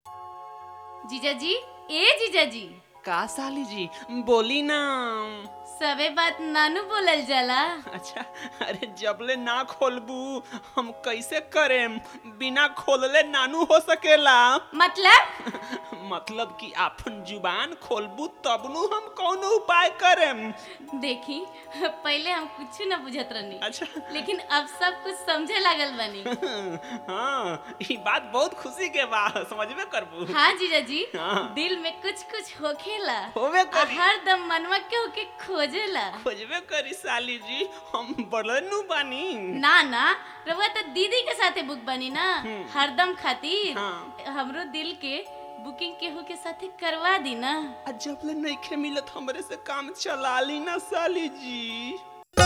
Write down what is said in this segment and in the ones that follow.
जीजाजी ए जीजाजी का साली जी बोली ना सबे बात नानू बोलल जाला अच्छा अरे जबले ना खोलबू हम कैसे करेम बिना खोलले नानू हो सकेला मतलब मतलब कि आपन जुबान खोलबू तब नु हम कौन उपाय करेम देखी पहले हम कुछ न बुझत रहनी अच्छा लेकिन अब सब कुछ समझे लागल बनी हाँ ई बात बहुत खुशी के बा समझबे करबू हाँ जीजाजी हाँ। दिल में कुछ कुछ होखेला होबे आ करी हर दम मनवा के होके खोजेला खोजबे करी साली जी हम बड़नु बानी ना ना रउआ तो दीदी के साथे बुक बनी ना हरदम खातिर हाँ। हमरो दिल के बुकिंग केहू के साथे करवा दी ना आ जबले नइखे मिलत हमरे से काम चला ली ना साली जी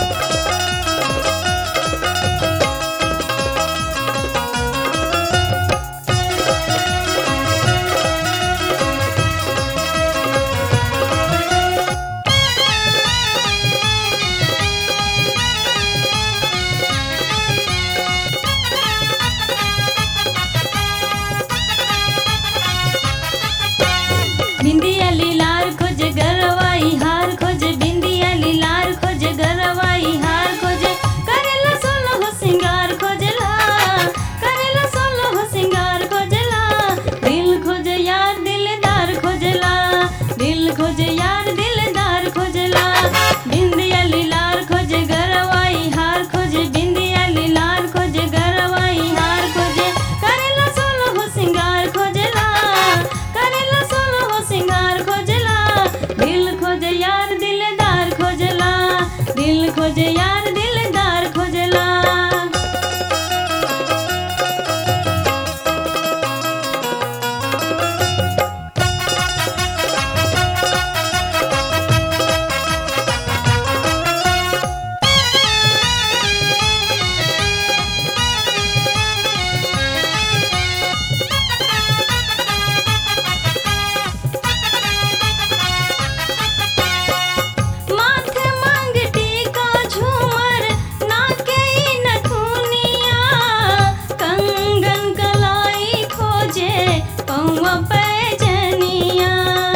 बिंदिया लीलार खोज गरवाई हार खोज बिंदिया लीलार खोज गरवाई हार खोज करेला सोलो हो सिंगार खोजला करेला सोलो हो सिंगार खोजला दिल खोज यार दिलदार खोजला दिल खोज यार दिलदार खोजला बिंदिया लीलार खोज गरवाई हार खोज बिंदिया लीलार खोज गरवाई हार खोज करेला सोलो हो सिंगार खोजला करेला सोलो हो सिंगार खोजला दिल खोज यार दिलदार खोजला दिल खोज यार दिलदार खोजला माथे मांग टीका झूमर नाके नथुनिया कंगन कलाई खोजे पौवा पैजनिया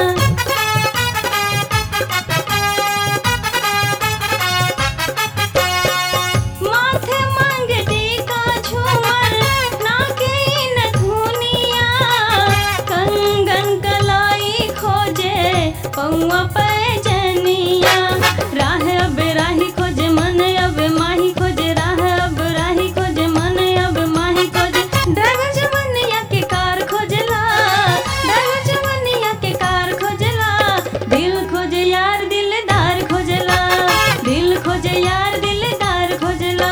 माथे मांग टीका झूमर नाके नथुनिया कंगन कलाई खोजे पौवा पैजनिया राह अब राही खोजे मन अब माही खोजे राह अब राही खोजे मन अब माही खोजे ड्राइवर जवनिया के कार खोजला ड्राइवर जवनिया के कार खोजला दिल खोजे यार दिलदार खोजला दिल खोजे यार दिलदार खोजला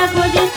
खोजे